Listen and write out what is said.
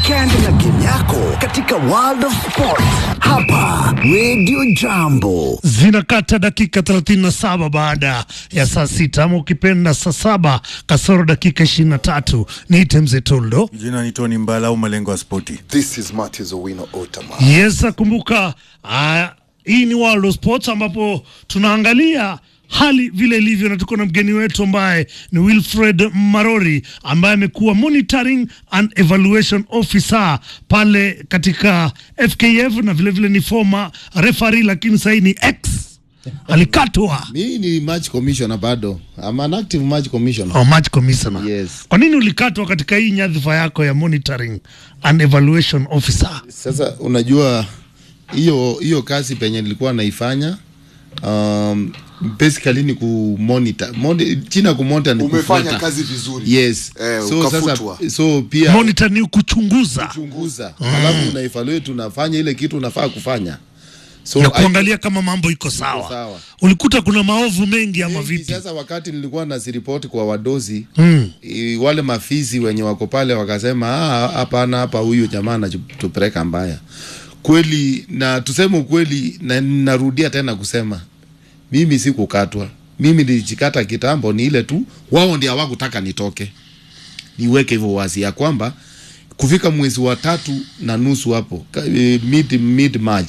weekend na game yako katika World of Sport hapa Radio Jambo. zinakata dakika 37 baada ya saa sita ama ukipenda saa saba kasoro dakika 23. Niite mzee Toldo. Jina ni Tony Mbala au malengo ya spoti. This is Matthews Owino Otama. Yes, kumbuka ah, hii ni World of Sports ambapo tunaangalia hali vile ilivyo, na tuko na mgeni wetu ambaye ni Wilfred Marori ambaye amekuwa monitoring and evaluation officer pale katika FKF na vilevile vile ni former referee, lakini sahii ni ex alikatwa Mimi ni match commissioner bado. I'm an active match commissioner. oh, match commissioner. Yes. Kwa nini ulikatwa katika hii nyadhifa yako ya monitoring and evaluation officer? Sasa unajua hiyo hiyo kazi penye nilikuwa naifanya um, basically ni ku monitor. Moni, china ku monitor ni Umefanya kufuata. kazi vizuri. Yes. Eh, so ukafutwa. sasa so pia Monitor ni kuchunguza chunguza. Alafu una evaluate unafanya ile kitu unafaa kufanya. So na I- kuangalia kama mambo iko sawa. sawa. Ulikuta kuna maovu mengi ama Mengi, vipi? Sasa wakati nilikuwa nasiripoti kwa wadozi Mm. i- wale mafizi wenye wako pale wakasema "Ah, hapana, hapa huyu jamaa anatupeleka mbaya kweli. Na tuseme ukweli, na narudia tena kusema mimi sikukatwa, mimi nilijikata kitambo, ni ile tu wao ndio hawakutaka nitoke. Niweke hivyo wazi ya kwamba kufika mwezi wa tatu na nusu hapo ka- eh, mid, mid March